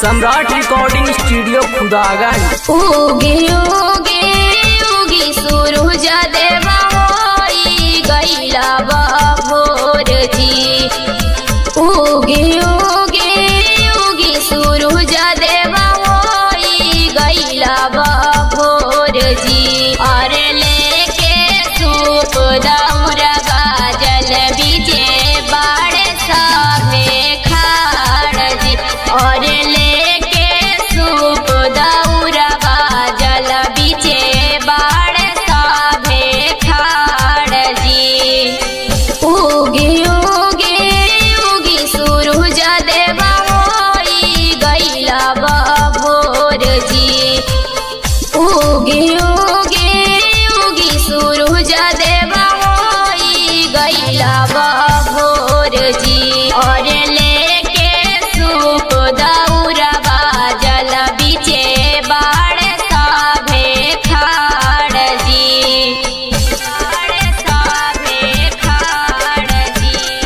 सम्राट recording studio Khudaganj उगे उगे उगी सूरज देवा होई गईला बा भोर जी उगे उगे उगी सूरज देवा होई गईला बा भोर जी और लेके सूप दौरा गाजल बीजे बाड़े साभे खाड़ जी और लेके सूप दौरा गाजल बीजे बाड़े साभे खाड़ जी उगे उगे उगी सूरज देवा होई गईला बा भोर जी उगे उगे उगी सूरज देवा होई गईला बा भोर जी और लेके सूप दौरा बाजल बीचे बाड़ साभे खाड़ जी बाड़ साभे खाड़ जी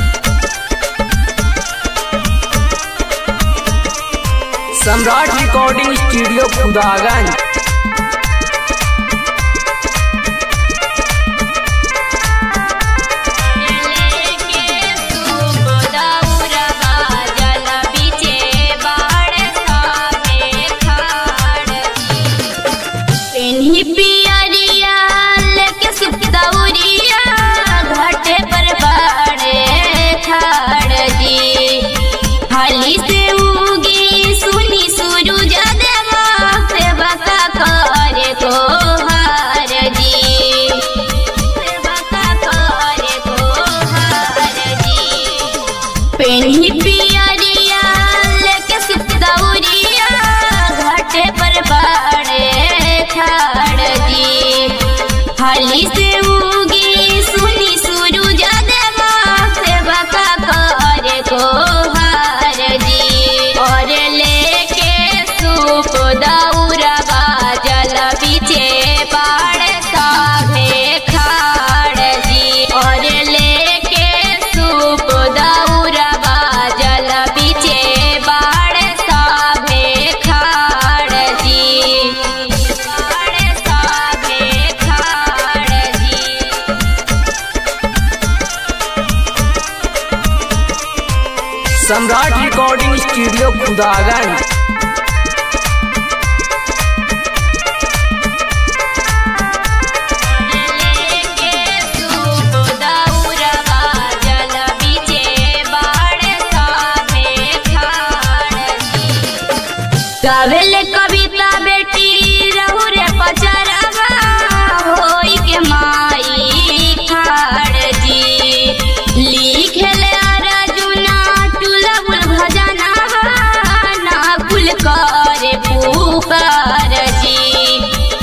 सम्राट रिकॉर्डिंग स्टूडियो खुदागंज हाली से उगी सुनी सूरज देवा सेवा का करे तो हार जी सेवा का करे तो हार जी पेन्ही पियरिया लेके सुख दौरिया घाटे पर बाड़े खाड़ जी हाली से उगी सुनी सूरज देवा सेवा का करे को हार जी और लेके सूप दौरा बाजल बीचे बाड़ साभे खाड़ जी और लेके सूप दौरा बाजल बीचे बाड़ साभे खाड़ जी बाड़ साभे खाड़ जी सम्राट रिकॉर्डिंग स्टूडियो खुदागंज गावेल कविता बेटी रहू रे पचरवा होई के माई खाड़ जी लिखेल अर्जुना टुलबुल भजना ना कुल करे पुकार जी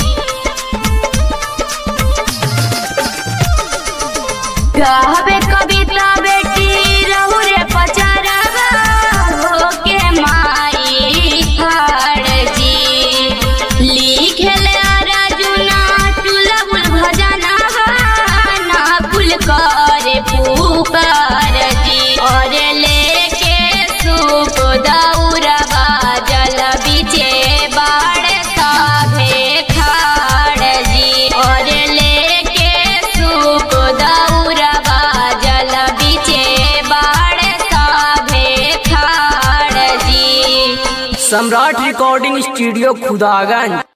गावे कविता बेटी रहू रे पचरवा हो के माई खाड़ जी लिखेल अर्जुना टुलबुल भजना ना कुल करे पुकार जी और लेके सूप दौरा बाजल बीचे बाड़ साभे खाड़ जी और लेके सूप दौरा बाजल बीचे बाड़ साभे खाड़ जी सम्राट रिकॉर्डिंग स्टूडियो खुदागंज